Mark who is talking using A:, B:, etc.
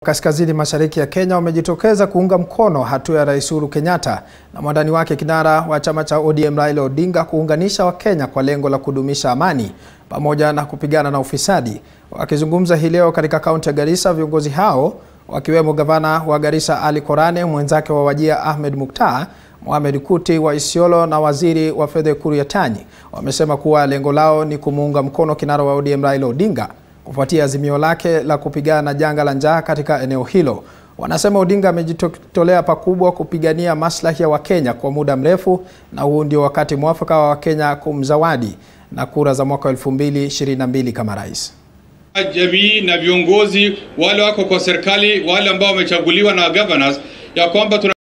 A: Kaskazini mashariki ya Kenya wamejitokeza kuunga mkono hatua ya Rais Uhuru Kenyatta na mwandani wake kinara wa chama cha ODM Raila Odinga kuunganisha Wakenya kwa lengo la kudumisha amani pamoja na kupigana na ufisadi. Wakizungumza hii leo katika kaunti ya Garissa, viongozi hao wakiwemo gavana wa Garissa Ali Korane, mwenzake wa Wajir Ahmed Muktar, Mohamed Kuti wa Isiolo na waziri wa fedha Ukur Yatani wamesema kuwa lengo lao ni kumuunga mkono kinara wa ODM Raila Odinga kufuatia azimio lake la kupigana na janga la njaa katika eneo hilo. Wanasema Odinga amejitolea pakubwa kupigania maslahi ya Wakenya kwa muda mrefu na huu ndio wakati mwafaka wa Wakenya kumzawadi na kura za mwaka 2022 kama rais.
B: Jamii na viongozi wale wako kwa serikali, wale ambao wamechaguliwa na governors, ya kwamba tuna